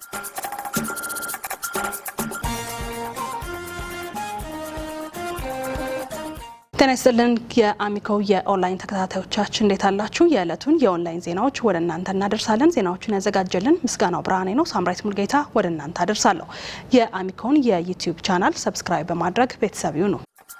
ጤና ይስጥልን የአሚኮ የኦንላይን ተከታታዮቻችን እንዴት አላችሁ? የዕለቱን የኦንላይን ዜናዎች ወደ እናንተ እናደርሳለን። ዜናዎቹን ያዘጋጀልን ምስጋናው ብርሃኔ ነው። ሳምራይት ሙልጌታ ወደ እናንተ አደርሳለሁ። የአሚኮን የዩቲዩብ ቻናል ሰብስክራይብ በማድረግ ቤተሰብ ይሁኑ።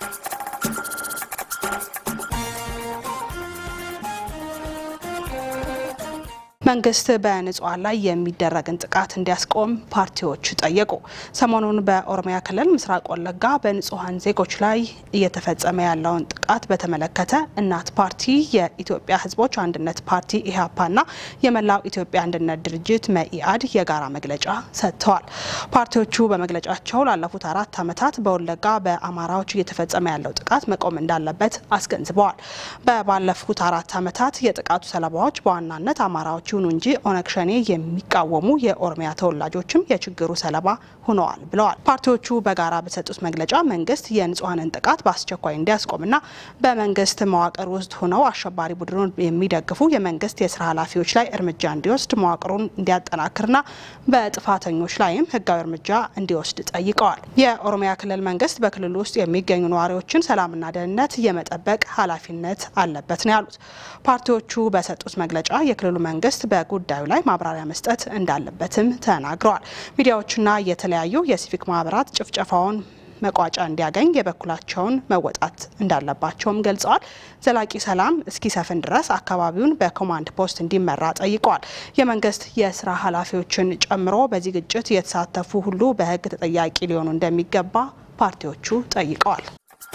መንግስት በንጹሃን ላይ የሚደረግን ጥቃት እንዲያስቆም ፓርቲዎች ጠየቁ። ሰሞኑን በኦሮሚያ ክልል ምስራቅ ወለጋ በንጹሃን ዜጎች ላይ እየተፈጸመ ያለውን ጥቃት በተመለከተ እናት ፓርቲ፣ የኢትዮጵያ ሕዝቦች አንድነት ፓርቲ ኢህአፓና የመላው ኢትዮጵያ አንድነት ድርጅት መኢአድ የጋራ መግለጫ ሰጥተዋል። ፓርቲዎቹ በመግለጫቸው ላለፉት አራት ዓመታት በወለጋ በአማራዎች እየተፈጸመ ያለው ጥቃት መቆም እንዳለበት አስገንዝበዋል። በባለፉት አራት ዓመታት የጥቃቱ ሰለባዎች በዋናነት አማራዎች ይሁኑ እንጂ ኦነግ ሸኔ የሚቃወሙ የኦሮሚያ ተወላጆችም የችግሩ ሰለባ ሆነዋል ብለዋል። ፓርቲዎቹ በጋራ በሰጡት መግለጫ መንግስት የንጹሐንን ጥቃት በአስቸኳይ እንዲያስቆምና በመንግስት መዋቅር ውስጥ ሆነው አሸባሪ ቡድኑን የሚደግፉ የመንግስት የስራ ኃላፊዎች ላይ እርምጃ እንዲወስድ መዋቅሩን እንዲያጠናክርና በጥፋተኞች ላይም ህጋዊ እርምጃ እንዲወስድ ጠይቀዋል። የኦሮሚያ ክልል መንግስት በክልሉ ውስጥ የሚገኙ ነዋሪዎችን ሰላምና ደህንነት የመጠበቅ ኃላፊነት አለበት ነው ያሉት። ፓርቲዎቹ በሰጡት መግለጫ የክልሉ መንግስት በጉዳዩ ላይ ማብራሪያ መስጠት እንዳለበትም ተናግረዋል። ሚዲያዎችና የተለያዩ የሲቪክ ማህበራት ጭፍጨፋውን መቋጫ እንዲያገኝ የበኩላቸውን መወጣት እንዳለባቸውም ገልጸዋል። ዘላቂ ሰላም እስኪሰፍን ድረስ አካባቢውን በኮማንድ ፖስት እንዲመራ ጠይቀዋል። የመንግስት የስራ ኃላፊዎችን ጨምሮ በዚህ ግጭት የተሳተፉ ሁሉ በህግ ተጠያቂ ሊሆኑ እንደሚገባ ፓርቲዎቹ ጠይቀዋል።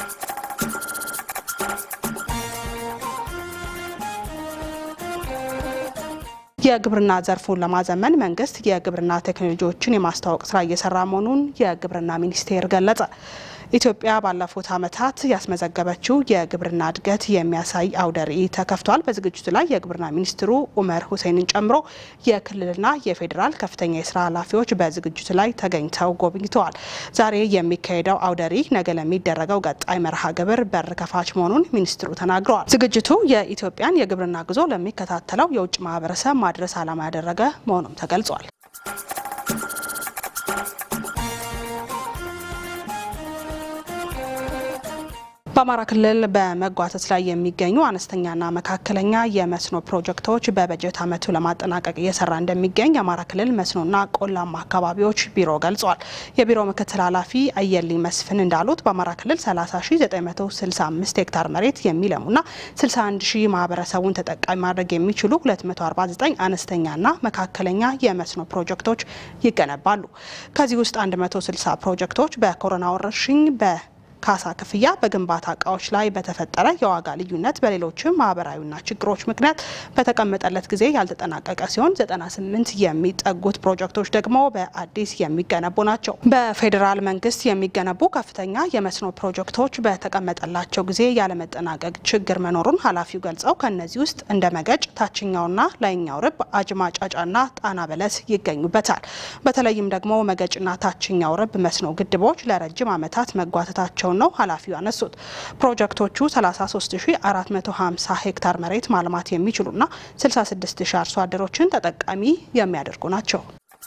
የግብርና ዘርፉን ለማዘመን መንግስት የግብርና ቴክኖሎጂዎችን የማስተዋወቅ ስራ እየሰራ መሆኑን የግብርና ሚኒስቴር ገለጸ። ኢትዮጵያ ባለፉት ዓመታት ያስመዘገበችው የግብርና እድገት የሚያሳይ አውደ ርዕይ ተከፍቷል። በዝግጅቱ ላይ የግብርና ሚኒስትሩ ኡመር ሁሴንን ጨምሮ የክልልና የፌዴራል ከፍተኛ የስራ ኃላፊዎች በዝግጅቱ ላይ ተገኝተው ጎብኝተዋል። ዛሬ የሚካሄደው አውደ ርዕይ ነገ ለሚደረገው ቀጣይ መርሃ ግብር በር ከፋች መሆኑን ሚኒስትሩ ተናግረዋል። ዝግጅቱ የኢትዮጵያን የግብርና ጉዞ ለሚከታተለው የውጭ ማህበረሰብ ማድረስ ዓላማ ያደረገ መሆኑም ተገልጿል። በአማራ ክልል በመጓተት ላይ የሚገኙ አነስተኛና መካከለኛ የመስኖ ፕሮጀክቶች በበጀት ዓመቱ ለማጠናቀቅ እየሰራ እንደሚገኝ የአማራ ክልል መስኖና ቆላማ አካባቢዎች ቢሮ ገልጿል። የቢሮ ምክትል ኃላፊ አየልኝ መስፍን እንዳሉት በአማራ ክልል 30965 ሄክታር መሬት የሚለሙና 61 ሺህ ማህበረሰቡን ተጠቃሚ ማድረግ የሚችሉ 249 አነስተኛና መካከለኛ የመስኖ ፕሮጀክቶች ይገነባሉ። ከዚህ ውስጥ 160 ፕሮጀክቶች በኮሮና ወረርሽኝ በ ካሳ ክፍያ በግንባታ እቃዎች ላይ በተፈጠረ የዋጋ ልዩነት በሌሎችም ማህበራዊና ችግሮች ምክንያት በተቀመጠለት ጊዜ ያልተጠናቀቀ ሲሆን 98 የሚጠጉት ፕሮጀክቶች ደግሞ በአዲስ የሚገነቡ ናቸው። በፌዴራል መንግስት የሚገነቡ ከፍተኛ የመስኖ ፕሮጀክቶች በተቀመጠላቸው ጊዜ ያለመጠናቀቅ ችግር መኖሩን ኃላፊው ገልጸው ከእነዚህ ውስጥ እንደ መገጭ፣ ታችኛውና ላይኛው ርብ፣ አጅማ ጫጫና ጣና በለስ ይገኙበታል። በተለይም ደግሞ መገጭና ታችኛው ርብ መስኖ ግድቦች ለረጅም ዓመታት መጓተታቸው ነው ኃላፊው ያነሱት። ፕሮጀክቶቹ 33450 ሄክታር መሬት ማልማት የሚችሉና 66000 አርሶ አደሮችን ተጠቃሚ የሚያደርጉ ናቸው።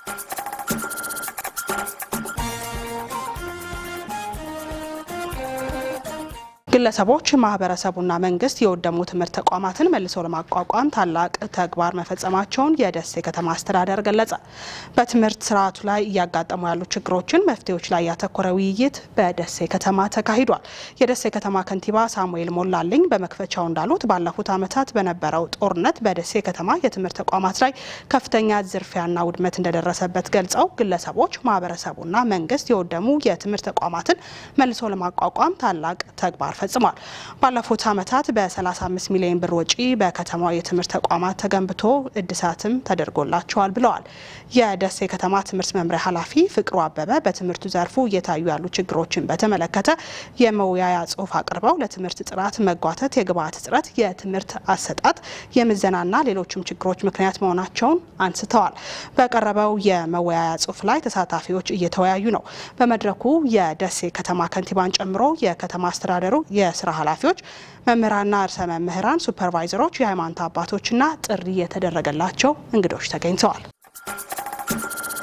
ግለሰቦች ማህበረሰቡና መንግስት የወደሙ ትምህርት ተቋማትን መልሶ ለማቋቋም ታላቅ ተግባር መፈጸማቸውን የደሴ ከተማ አስተዳደር ገለጸ። በትምህርት ስርዓቱ ላይ እያጋጠሙ ያሉ ችግሮችን መፍትሄዎች ላይ ያተኮረ ውይይት በደሴ ከተማ ተካሂዷል። የደሴ ከተማ ከንቲባ ሳሙኤል ሞላልኝ በመክፈቻው እንዳሉት ባለፉት ዓመታት በነበረው ጦርነት በደሴ ከተማ የትምህርት ተቋማት ላይ ከፍተኛ ዝርፊያና ውድመት እንደደረሰበት ገልጸው ግለሰቦች ማህበረሰቡና መንግስት የወደሙ የትምህርት ተቋማትን መልሶ ለማቋቋም ታላቅ ተግባር ፈጽሟል። ባለፉት ዓመታት በ35 ሚሊዮን ብር ወጪ በከተማው የትምህርት ተቋማት ተገንብቶ እድሳትም ተደርጎላቸዋል ብለዋል። የደሴ ከተማ ትምህርት መምሪያ ኃላፊ ፍቅሩ አበበ በትምህርቱ ዘርፉ እየታዩ ያሉ ችግሮችን በተመለከተ የመወያያ ጽሑፍ አቅርበው ለትምህርት ጥራት መጓተት፣ የግብዓት እጥረት፣ የትምህርት አሰጣጥ፣ የምዘናና ሌሎችም ችግሮች ምክንያት መሆናቸውን አንስተዋል። በቀረበው የመወያያ ጽሑፍ ላይ ተሳታፊዎች እየተወያዩ ነው። በመድረኩ የደሴ ከተማ ከንቲባን ጨምሮ የከተማ አስተዳደሩ የስራ ኃላፊዎች፣ መምህራንና ርዕሰ መምህራን፣ ሱፐርቫይዘሮች፣ የሃይማኖት አባቶችና ጥሪ የተደረገላቸው እንግዶች ተገኝተዋል።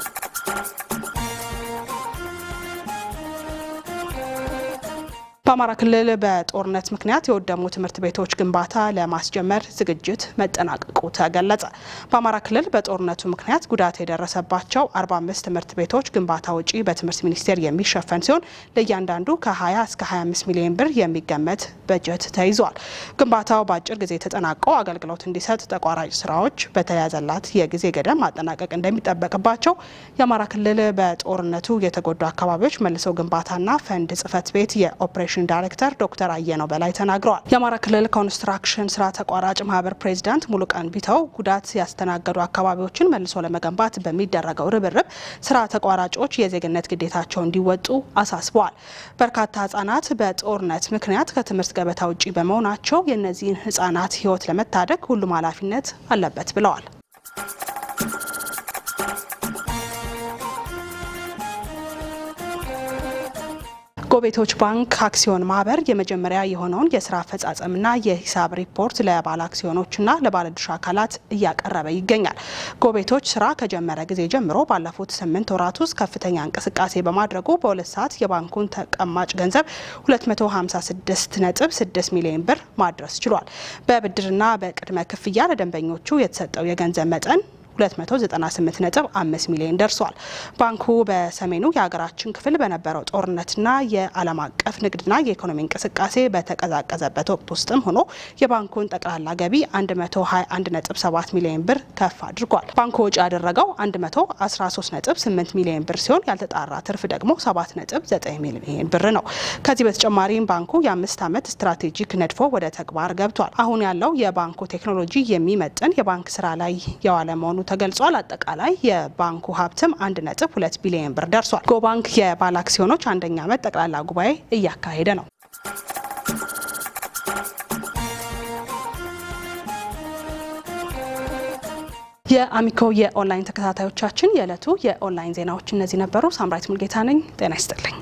በአማራ ክልል በጦርነት ምክንያት የወደሙ ትምህርት ቤቶች ግንባታ ለማስጀመር ዝግጅት መጠናቀቁ ተገለጸ። በአማራ ክልል በጦርነቱ ምክንያት ጉዳት የደረሰባቸው 45 ትምህርት ቤቶች ግንባታ ወጪ በትምህርት ሚኒስቴር የሚሸፈን ሲሆን ለእያንዳንዱ ከ20 እስከ 25 ሚሊዮን ብር የሚገመት በጀት ተይዟል። ግንባታው በአጭር ጊዜ ተጠናቆ አገልግሎት እንዲሰጥ ተቋራጭ ስራዎች በተያዘላት የጊዜ ገደብ ማጠናቀቅ እንደሚጠበቅባቸው የአማራ ክልል በጦርነቱ የተጎዱ አካባቢዎች መልሶ ግንባታና ፈንድ ጽህፈት ቤት የኦፕሬሽን ዳይሬክተር ዶክተር አየነው በላይ ተናግረዋል። የአማራ ክልል ኮንስትራክሽን ስራ ተቋራጭ ማህበር ፕሬዚዳንት ሙሉቀን ቢተው ጉዳት ያስተናገዱ አካባቢዎችን መልሶ ለመገንባት በሚደረገው ርብርብ ስራ ተቋራጮች የዜግነት ግዴታቸው እንዲወጡ አሳስበዋል። በርካታ ህጻናት በጦርነት ምክንያት ከትምህርት ገበታ ውጪ በመሆናቸው የእነዚህን ህጻናት ህይወት ለመታደግ ሁሉም ኃላፊነት አለበት ብለዋል። ጎቤቶች ባንክ አክሲዮን ማህበር የመጀመሪያ የሆነውን የስራ አፈጻጸምና የሂሳብ ሪፖርት ለባለ አክሲዮኖችና ለባለድርሻ አካላት እያቀረበ ይገኛል። ጎቤቶች ስራ ከጀመረ ጊዜ ጀምሮ ባለፉት ስምንት ወራት ውስጥ ከፍተኛ እንቅስቃሴ በማድረጉ በሁለት ሰዓት የባንኩን ተቀማጭ ገንዘብ 256.6 ሚሊዮን ብር ማድረስ ችሏል። በብድርና በቅድመ ክፍያ ለደንበኞቹ የተሰጠው የገንዘብ መጠን 298.5 ሚሊዮን ደርሷል። ባንኩ በሰሜኑ የሀገራችን ክፍል በነበረው ጦርነትና የዓለም አቀፍ ንግድና የኢኮኖሚ እንቅስቃሴ በተቀዛቀዘበት ወቅት ውስጥም ሆኖ የባንኩን ጠቅላላ ገቢ 121.7 ሚሊዮን ብር ከፍ አድርጓል። ባንኩ ወጪ ያደረገው 113.8 ሚሊዮን ብር ሲሆን ያልተጣራ ትርፍ ደግሞ 7.9 ሚሊዮን ብር ነው። ከዚህ በተጨማሪም ባንኩ የአምስት ዓመት ስትራቴጂክ ነድፎ ወደ ተግባር ገብቷል። አሁን ያለው የባንኩ ቴክኖሎጂ የሚመጥን የባንክ ስራ ላይ የዋለ መሆኑ ተገልጿል። አጠቃላይ የባንኩ ሀብትም አንድ ነጥብ ሁለት ቢሊዮን ብር ደርሷል። ጎባንክ የባለ አክሲዮኖች አንደኛ ዓመት ጠቅላላ ጉባኤ እያካሄደ ነው። የአሚኮ የኦንላይን ተከታታዮቻችን የዕለቱ የኦንላይን ዜናዎች እነዚህ ነበሩ። ሳምራይት ሙልጌታ ነኝ። ጤና ይስጥልኝ።